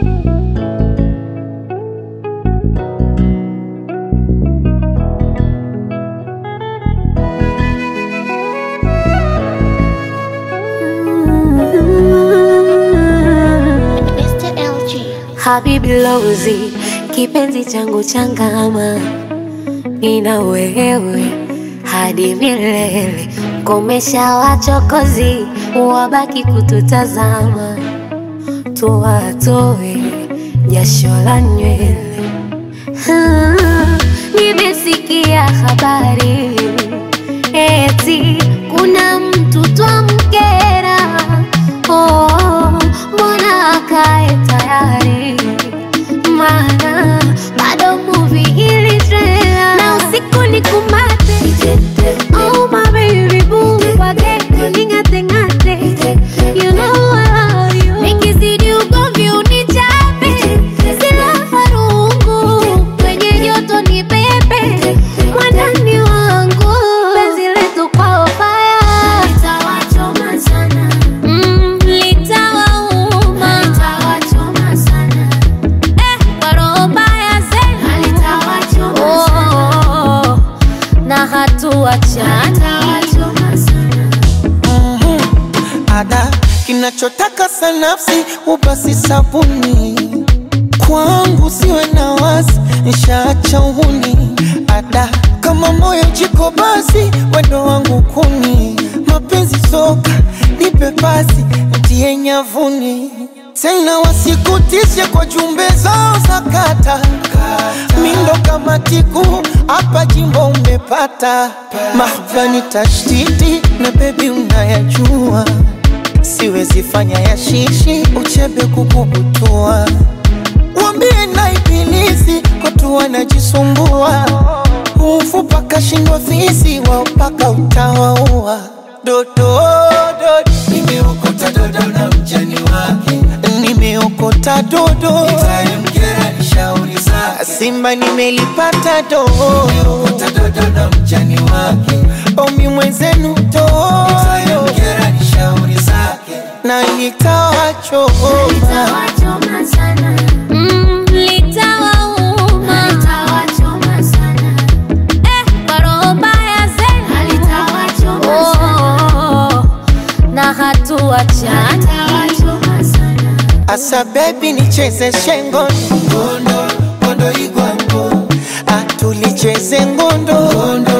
Mr. LG. Habibi Lozi, kipenzi changu changama, nina wewe hadi milele. Komesha wachokozi, wabaki kututazama, tuwatoe jasho la nywele. Ah, Nimesikia habari eti kuna mtu twamkera. Oh, mbona akae tayari? Maana bado movie ili trailer na usiku ni kumate. Oh my baby boo, wageni ning'ate ng'ate. You know I love you. Nikizidi ugomvi unichape, sina farungu kwenye joto ni pepe mwandani wangu penzi letu kwao faya litawachoma sana mm, litawauma litawachoma sana eh, kwa roho mbaya zena litawachoma oh, na hatuachana litawachoma sana ada kinachotaka sanafsi ubasi sabuni kwangu siwe na wasi nshaacha uhuni ada kama moyo jiko basi wendo wangu kuni mapenzi soka nipe pasi ntie nyavuni tena wasikutishe kwa jumbe zao za kata mindo kama tiku hapa jimbo umepata mahvani tashtiti na bebi unayajua siwezi fanya ya shishi uchebe kukubutua wambie na ibilisi watu wanajisumbua ufu paka shindwa fisi wao paka utawaua dodo dodo nimeokota dodo na mjani wake nimeokota dodo itamkera ni shauri zake simba nimelipata dodo nimeokota dodo na mjani wake omi mwenzenu dodo itamkera ni shauri zake na itawachoma litawachoma sana mm, litawauma litawachoma sana eh, kwa roho mbaya zena litawachoma oh, sana na hatuachana litawachoma sana Asa baby nicheze shengo ngondo ngondo igwango atulicheze ngondo ngondo